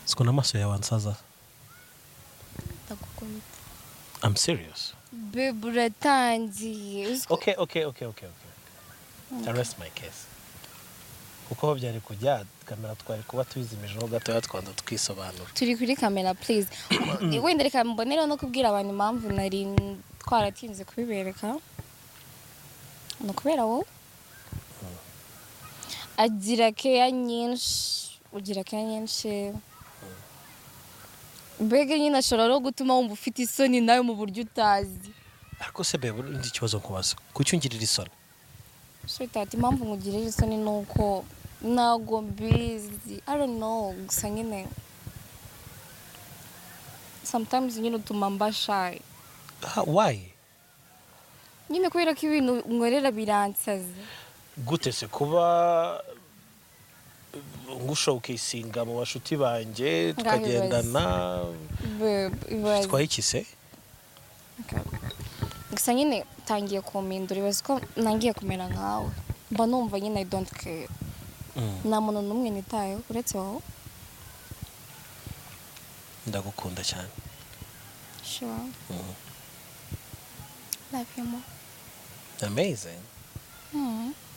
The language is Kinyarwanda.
siko n'amaso yawe ansaza ndagukunda I'm serious bebe uratangiye uziko okay okay okay okay okay I rest my case kuko aho byari kujya kamera twari kuba tubizimijeho gatoya twanda twisobanura turi kuri kamera please wenda reka mbonereho no kubwira abantu impamvu nari twaratinze kubibereka ni ukubera wowe agira keya nyinshi ugira keya nyinshi mbega nyine ashobora no gutuma wumva ufite isoni nawe mu buryo utazi ariko se bebe undi ikibazo nkubaza kuki ungirira isoni shitati impamvu nkugirira isoni ni uko ntago mbizi i don't know gusa nyine sometimes nyine utuma mbashaye Ah, why nyine kubera ko ibintu nkorera biransaza gute se kuba ngusha ukisinga mu bashuti banjye tukagendana Babe, ibaze. twitwaye iki se gusa nyine tangiye kumindura ibaze ko ntangiye kumera nkawe mba numva nyine i don't care Mm, nta muntu n'umwe nitayeho uretse wowe ndagukunda cyane sure Mm, love you more amazing mm.